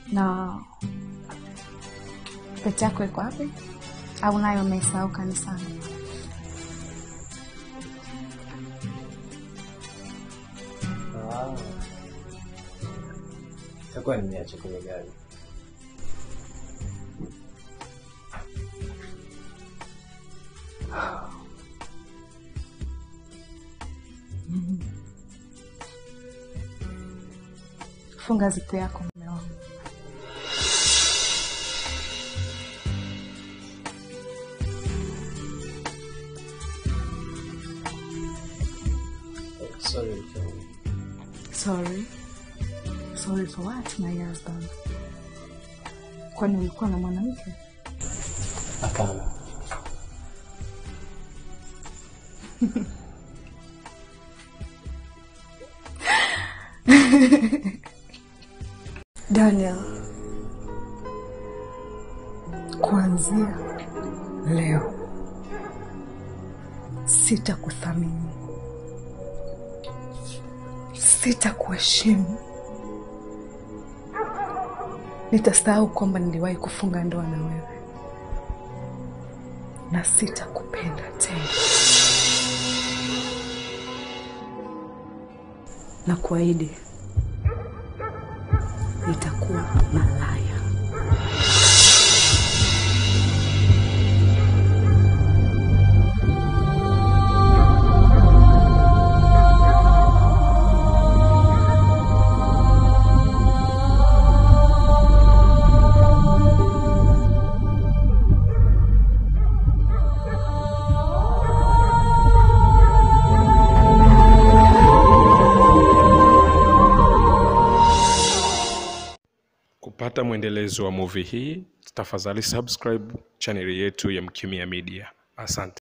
Na pete yako iko wapi? Au nayo umeisahau kanisani? Ah. Itakuwa nimeacha kwenye gari. Funga zipu yako mume wangu. Sorry, mke wangu. Sorry. Sorry for what, my husband? Kwani ulikuwa na mwanamke? Hapana. Daniel, kuanzia leo sitakuthamini, sitakuheshimu, nitasahau kwamba niliwahi kufunga ndoa na wewe, na sitakupenda tena, na kuahidi nitakuwa malaya. Kupata mwendelezo wa movie hii, tafadhali subscribe chaneli yetu ya Mkimya Media. Asante.